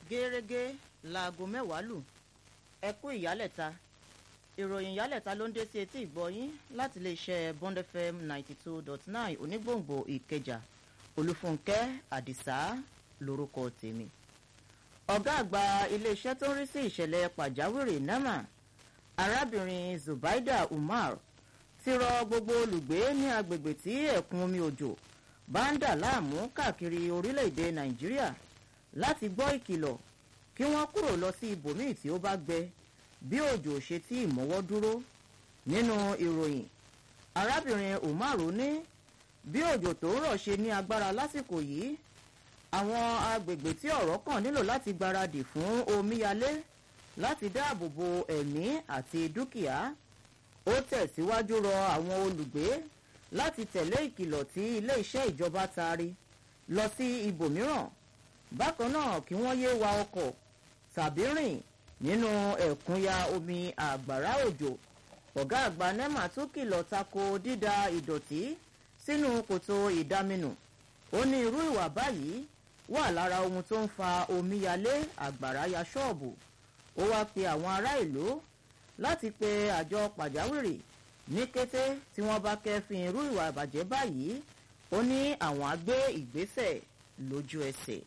gẹ́rẹ́gẹ́ láago mẹ́wàá lù ẹ kú ìyálẹ̀ta ìròyìn ìyálẹ̀ta ló ń dé sí etí ìgbọ́yín láti iléeṣẹ́ bond fm ninety two dot nine onígbòǹgbò ìkẹjà olúfúnkẹ́ àdìsá lórúkọ tèmi ọ̀gá àgbà iléeṣẹ́ tó ń rí sí ìṣẹ̀lẹ̀ pàjáwìrì nema arábìnrin zubaida umar ti rọ gbogbo olùgbé ní agbègbè tí ẹ̀kún omi òjò bá ń dà láàmú káàkiri orílẹ̀-èdè nàìjíríà láti gbọ́ ìkìlọ̀ kí wọ́n kúrò lọ sí ibòmíì tí ó bá gbẹ bí òjò ṣe tí ìmọ̀wọ́ dúró nínú ìròyìn arábìnrin umaru ní bí òjò tó ń rọ̀ ṣe ní agbára lásìkò yìí àwọn agbègbè tí ọ̀rọ̀ kàn nílò láti gbaradì fún omíyalé láti dáàbò bo ẹ̀mí àti dúkìá ó tẹ̀síwájú rọ àwọn olùgbé láti tẹ̀lé ìkìlọ̀ tí ilé-iṣẹ́ ìjọba taari lọ sí ibòmíràn bákan náà kí wọ́n yéé wa ọkọ̀ tàbí rìn nínú ẹ̀kúnya omi àgbàrá òjò ọ̀gá àgbà nema tún kìlọ̀ tako dída ìdọ̀tí sínú kòtò ìdáminù ó ní irú ìwà báyìí wà lára ohun tó ń fa omíyalé àgbàrá ya ṣọ́ọ̀bù ó wáá pe àwọn ará ìlú láti pe àjọ pàjáwìrì ní kété tí wọ́n bá kẹ́fìn irú ìwà ìbàjẹ́ báyìí ó ní àwọn á gbé ìgbésẹ̀ lójú ẹsẹ̀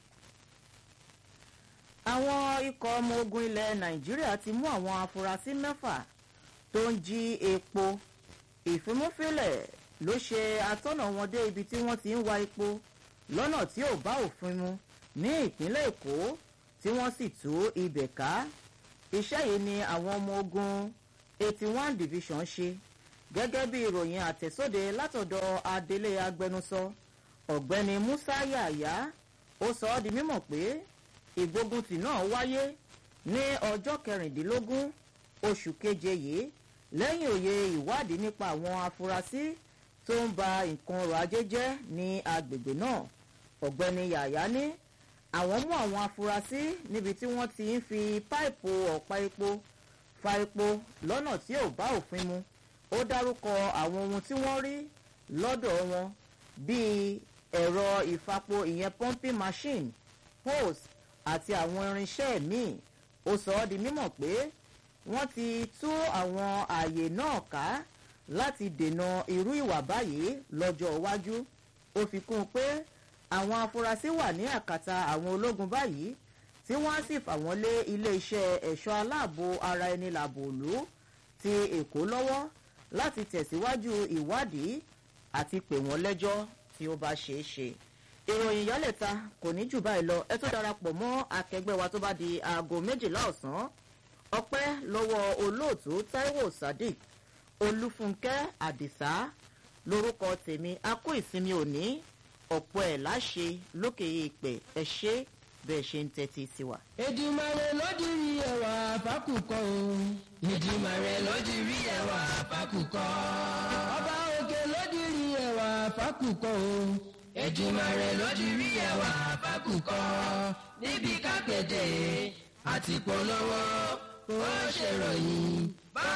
àwọn ikọ̀ ọmọ ogun ilẹ̀ nàìjíríà ti mú àwọn afurasí mẹ́fà tó ń jí epo ìfimúfilẹ̀ ló ṣe atọ́nà wọn dé ibi tí wọ́n ti ń wa epo lọ́nà tí ò bá òfin mu ní ìpínlẹ̀ èkó tí wọ́n sì tú ibẹ̀ ká iṣẹ́ yìí ni àwọn ọmọ ogun eighty one division ṣe gẹ́gẹ́ bí ìròyìn àtẹ̀sóde látọ̀dọ̀ adelé agbẹnusọ ọ̀gbẹ́ni musa yàyà ó sọ ọ́ di mímọ̀ pé ìgbóguntì náà wáyé ní ọjọ́ kẹrìndínlógún oṣù keje yìí lẹ́yìn òye ìwádìí nípa àwọn afurasí tó ń ba nǹkan ọrọ̀ ajé jẹ́ ní agbègbè náà ọ̀gbẹ́ni yàyà ní àwọn mú àwọn afurasí níbi tí wọ́n ti ń fi páìpù ọ̀pá epo fa epo lọ́nà tí ò bá òfin mu ó dárúkọ àwọn ohun tí wọ́n rí lọ́dọ̀ wọn bíi ẹ̀rọ ìfapo ìyẹn pumping machine hose àti àwọn irinṣẹ́ míì ó sọ ọ́ di mímọ̀ pé wọ́n ti tú àwọn ààyè náà ká láti dènà irú ìwà báyìí lọ́jọ́ iwájú ó fi kún un pé àwọn afurasí wà ní àkàtà àwọn ológun báyìí tí wọ́n á sì fà wọ́n lé iléeṣẹ́ ẹ̀ṣọ́ aláàbò ara ẹni làbò òlú ti èkó lọ́wọ́ láti tẹ̀síwájú ìwádìí àti pè wọ́n lẹ́jọ́ tí ó bá ṣeé ṣe ìròyìn yálẹ̀ta kò ní jù báyìí lọ ẹ tó darapọ̀ mọ́ akẹgbẹ́ wa tó bá di aago méjìlá ọ̀sán ọpẹ́ lọ́wọ́ olóòtú taiwo sadiq olúfúnkẹ́ àdìsá lórúkọ tèmi a kó ìsinmi òní ọ̀pọ̀ ẹ̀ láṣẹ lókè ìpẹ́ ẹ ṣe bẹ́ẹ̀ ṣe ń tẹ́tí sí wa. èdìmàrè lódìrí ẹwà fákùkọ o. èdìmàrè lódìrí ẹwà fákùkọ. ọba òkè lódìrí ẹwà fákùkọ o. èdìmàrè lódìrí ẹwà fákùkọ. níbi kápẹ́tẹ̀ àti polówó ó ṣèròyìn.